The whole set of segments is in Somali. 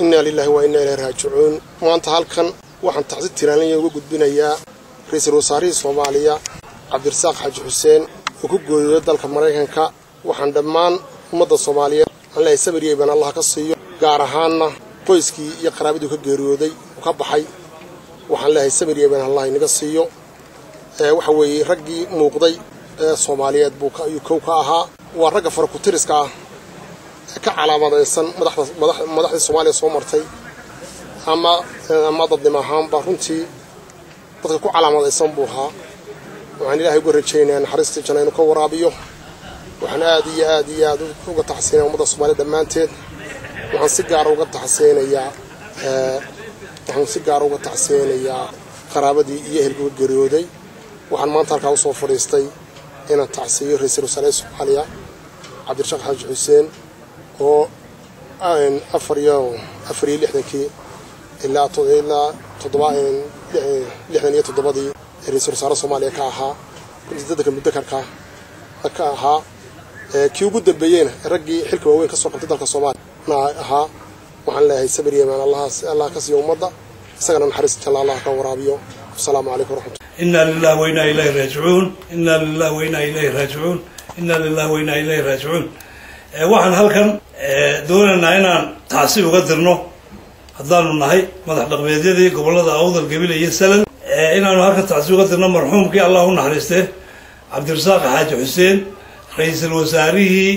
innaa lilaahi waa innaa ilahi raajicuun maanta halkan waxaan tacsi tiraanlanya uga gudbinayaa ra-iisul wasaarihii soomaaliya cabdirasaaq xaaji xuseen oo ku gooyooday dalka maraykanka waxaan dhammaan ummadda soomaaliyeed aan leehay sabir iyo iban allah ka siiyo gaar ahaanna qoyskii iyo qaraabadii ka geeriyooday uu ka baxay waxaan leehay sabir iyo iban allah inaga siiyo waxa weeye raggii muuqday ee soomaaliyeed buu ayuu kow ka ahaa waa ragga farakutiriska ah ee ka calaamadaysan madaxdii soomaaliya soo martay ama ama dadnimo ahaanba runtii dadka ku calaamadaysan buu ahaa waxaan ilaahay uga rajaynayaa naxariistii janna inuu ka waraabiyo waxaan aad iyo aad iyo aad uga taxsiinaya ummadda soomaaliya dhammaanteed waxaan si gaara uga taxsiinayaa waxaan si gaara uga taxsiinayaa qaraabadii iyo ehelka uga geeriyooday waxaan maanta halkaa usoo fadhiistay inaan tacsiiyo ra-iisul wasaaraha soomaaliya cabdirashaaq xaaji xuseen oo afar iyo afar iyo lixdankii ilaa ilaa toddoba lixdan iyo toddobadii ra-iisul wasaare soomaaliya ka ahaa dadka mudakarka ka ahaa kii ugu dambeeyeyna raggii xilka waaweyn ka soo qabtay dalka soomaaliya ahaa waxaan leeyahay sabir yemaan allah ka siiyo ummadda isagana naxariis jalla allah ka waraabiyo asalaamu calaykum waraxmat inaa lilah wainaa ilayhi raajicuun inaa lilah wainaa ilayhi raajicuun inaa lilah wainaa ilayhi raajicuun waxaan halkan doonaynaa inaan tacsi uga dirno haddaanu nahay madax dhaqmeedyadii gobollada awdal gabile iyo salal inaanu halkan tacsi uga dirno marxuumkii allah u naxariistee cabdirasaaq xaaji xuseen ra-iisul wasaarihii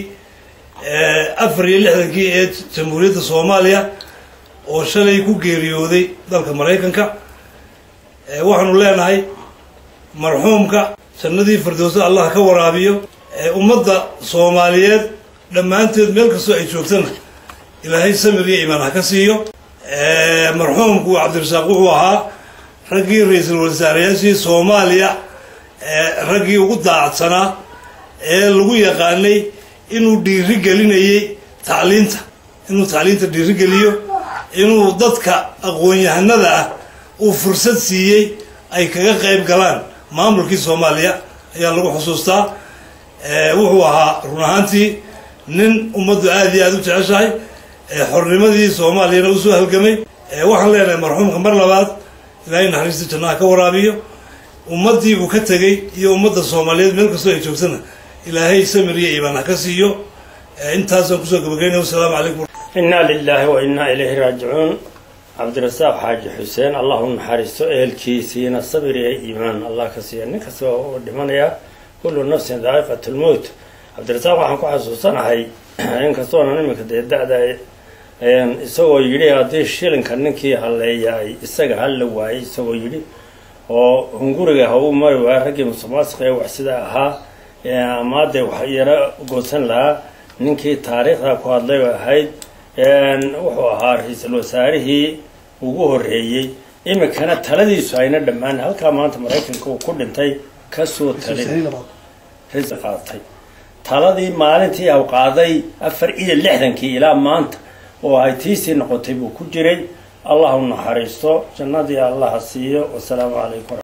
afar iyo lixdankii ee jamhuuriyadda soomaaliya oo shalay ku geeriyooday dalka maraykanka waxaanu leenahay marxuumka jannadii firdowsa allah ka waraabiyo ummadda soomaaliyeed dhammaanteed meel kastoo ay joogtana ilaahay samir iyo imaan ha ka siiyo marxuumku cabdirasaaq wuxuu ahaa raggii ra-iisul wasaareyaashii soomaaliya raggii ugu daacadsanaa ee lagu yaqaanay inuu dhiiri gelinayay tacliinta inuu tacliinta dhiiri geliyo inuu dadka aqoon-yahanada ah uu fursad siiyey ay kaga qayb galaan maamulkii soomaaliya ayaa lagu xusuustaa wuxuu ahaa run ahaantii nin ummaddu aada iyo aada u jeceshahay xornimadii soomaaliyana usoo halgamay waxaan leenahay marxuumka mar labaad ilaahay naxariista jannaha ka waraabiyo ummaddii uu ka tegey iyo ummadda soomaaliyeed meel kastoo ay joogtana ilaahay samir iyo iimaan ha ka siiyo intaasaan kusoo gabagaynaya wasalaamu calaykum inaa lilaahi wa innaa ilayhi raajicuun cabdirasaaq xaaji xuseen allah u naxariisto ehelkiisiina sabir iyo iimaan allah ka siiya nin kasta oo dhimanaya kullu nafsin daa'iqat lmowt cabdirasaaq waxaan ku xasuusanahay inkastoonan iminka dee da-da isagoo yidhi haddii shilinka ninkii halleeya ay isaga halla waayay isagoo yidhi oo hunguriga ha uu mari waaya raggii musuqmaasuqa ee wax sida ahaa ama dee wax yaro goosan lahaa ninkii taariikhda ku hadlay oo ahayd wuxuu ahaa ra-iisul wasaarihii ugu horreeyey iminkana taladiisu ayna dhammaan halkaa maanta maraykanka uu ku dhintay kasoo talin qaatay taladii maalintii aw qaaday afar iyo lixdankii ilaa maanta oo ay tiisii noqotay buu ku jiray allah u naxariisto jannadii allaha siiyo wasalaamu calaykum